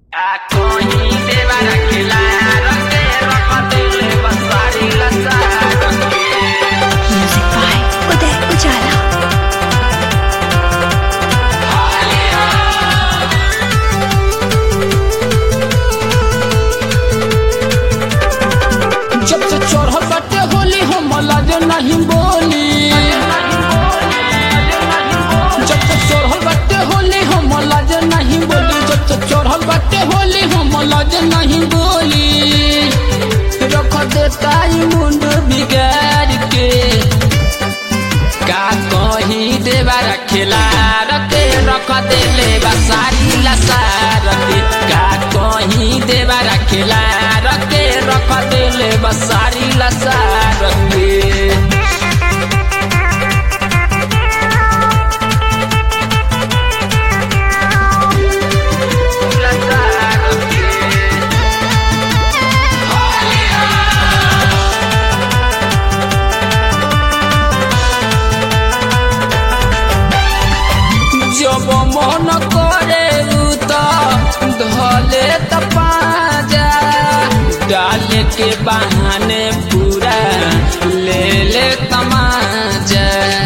Music by Uday Ujala. जब से चढ़ल बाटे होली हम लाज नहीं बोली जब से चढ़ल बाटे होली हम लाज नहीं बोली जब से चढ़ल बाटे होली हम लाज नहीं बोली रख देता ई मुंड बिगाड़ के का कही देवा रखेला रखे रख देले बसारी लसार के का कही देवा रखेला रखे रख देले बसारी लसार के जब मन करे उ त धले त पाजा डाले के बहाने पूरा ले ले तमाजा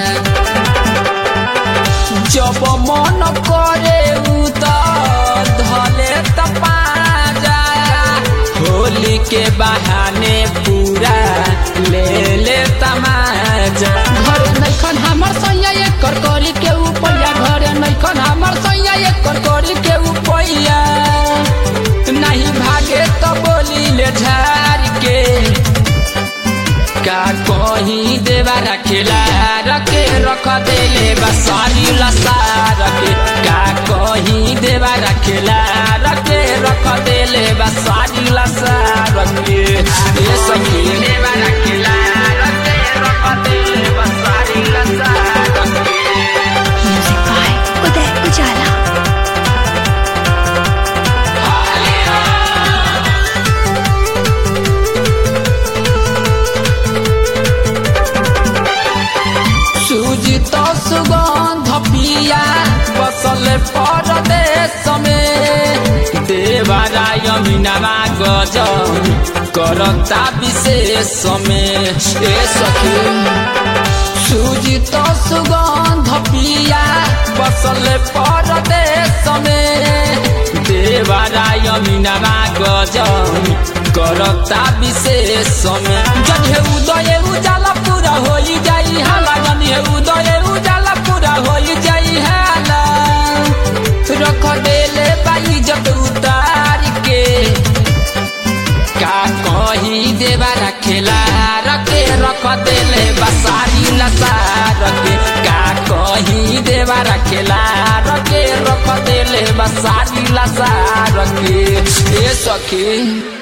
जब मन करे उ त धले त पाजा होली के बहाने पूरा ले ले तमाजा घर नैखन हमर सैया एकर करी के उपैया घर नैखन हमर सैया एकर करी के उपैया नहीं भागे तो बोली ले झार के का कहीं देवा रखेला रखे रख देले बसारी लसार के का कहीं देवा रखेला रखे रख देले बसारी लसार के ए सखी देवा रखेला रखे रख देले बसारी लसार के Music by Uday Ujala. सूजी तो सुगंध पिया बसल परदेश में देवराय मीनावा गज करता विशेष में ए सखी सूजी तो सुगंध पिया बसल परदेश में देवराय मीनावा गज करता विशेष में जब हे उदय उजाला पूरा हो जाई हाला जन हे उदय उजाला पूरा हो जाई हाला रख देले बाई जब उतार के का कही देवा रखेला रखे रख देले बसारी लसार के का कही देवा रखेला रखे रख देले बसारी लसार के ए सखी